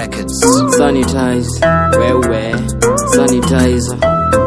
Records. sanitize wewe sanitize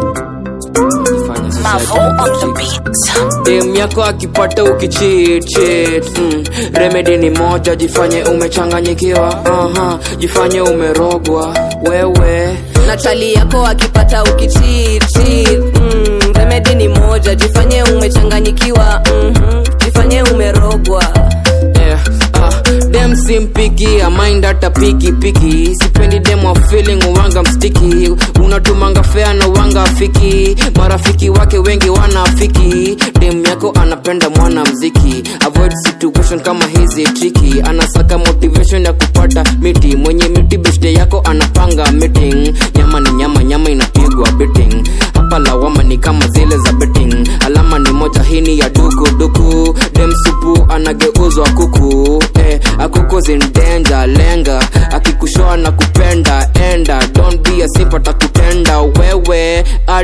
Fanya society Mavo on the toxic. beat. dem yako akipata ukicheat cheat mm. remedy ni moja jifanye umechanganyikiwa uh-huh. jifanye umerogwa wewe na chali yako akipata ukichiti mm, remedi ni moja jifanye umechanganyikiwa mm-hmm, jifanye umerogwa yeah. ah. dem simpikiamind hata piki piki sipendi dem wa feeling uwanga mstiki unatumanga fea na uwanga afiki marafiki wake wengi wanaafiki dem yako anapenda mwana mziki avoid situation kama hizi triki anasaka motivation ya kupata miti mwenye miti beshte yako anapanga meeting nyama ni nyama nyama inapigwa betting hapa lawama ni kama zile za betting alama ni moja hini ya duku duku dem supu anageuzwa kuku eh, akuko in danger lenga akikushoa na kupenda enda don't be a simp atakutenda wewe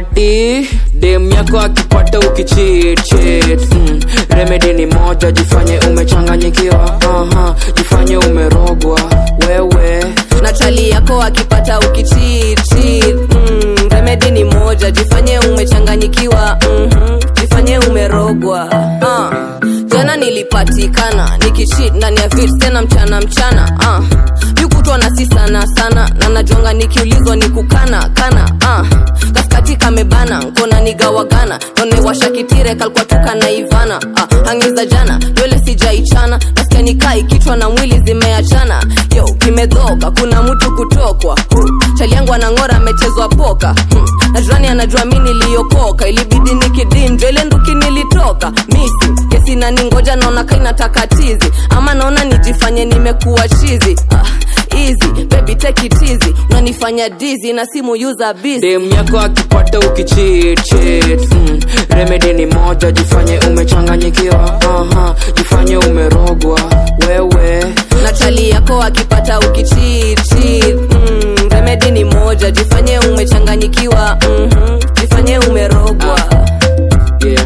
ati dem yako akipata ukicheat cheat mm. remedy ni moja jifanye umechanganyikiwa uh-huh. jifanye umerogwa wewe na chali yako akipata ukichiti mm, remedi ni moja jifanye umechanganyikiwa mm-hmm, jifanye umerogwa uh. jana nilipatikana nikichit ndani ya vit tena mchana mchana uh. yukutwa na si sana sana na najonga nikiulizwa ni kukana kana uh. kaskati kamebana nkona nigawagana nonewasha kitire kalikuwa tuka na ivana uh. hangiza jana nywele sijaichana nasikia nikai kichwa na mwili zimeachana yo kimedhoka kuna mtu kutokwa huh. chali yangu anang'ora amechezwa poka hmm. na jirani anajua mi niliokoka ilibidi nikidinjwa ile nduki nilitoka misi kesi naningoja naona kainataka tizi ama naona nijifanye nimekuwa chizi ah, easy baby take it easy unanifanya dizi na simu user busy dem yako akipata ukicheat cheat mm. remedy ni moja jifanye umechanganyikiwa uh-huh. jifanye umerogwa wewe na chali yako akipata ukichiti mm, remedi ni moja jifanye umechanganyikiwa mm-hmm, jifanye umerogwa yeah.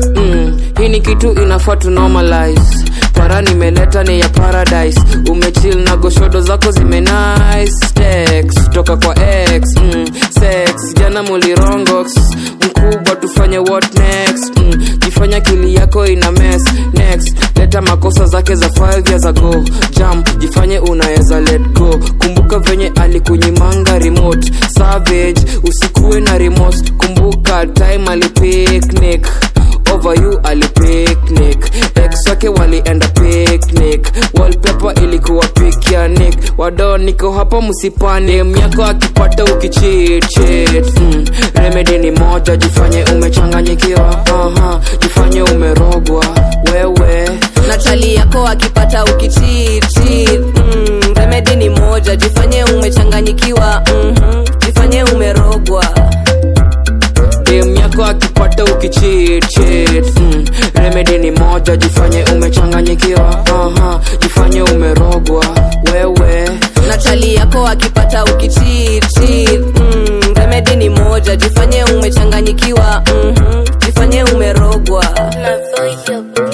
mm. hii ni kitu inafaa tu normalize para nimeleta ni ya paradise umechill na goshodo zako zimenice text toka kwa x mm. sex jana mulirongox mkubwa tufanye what next mm. jifanya kili yako ina mess next leta makosa zake za 5 years ago jam jifanye unaweza let go kumbuka venye alikunyimanga remote savage usikuwe na remote kumbuka time alipicnic over you alipicnic ex wake walienda picnic wallpaper ilikuwa picnic wado niko hapa msipani dem yako akipata ukicheat cheat mm. remedy ni moja jifanye umechanganyikiwa uh-huh. jifanye umerogwa wewe na chali yako akipata ukichiti mm, remedi ni moja jifanye umechanganyikiwa mm-hmm, jifanye umerogwa dem yako akipata ukicheat cheat mm. remedy ni moja jifanye umechanganyikiwa uh-huh. jifanye umerogwa wewe na chali yako akipata ukichiti mm, remedi ni moja jifanye umechanganyikiwa mm-hmm, jifanye umerogwa Mavo, your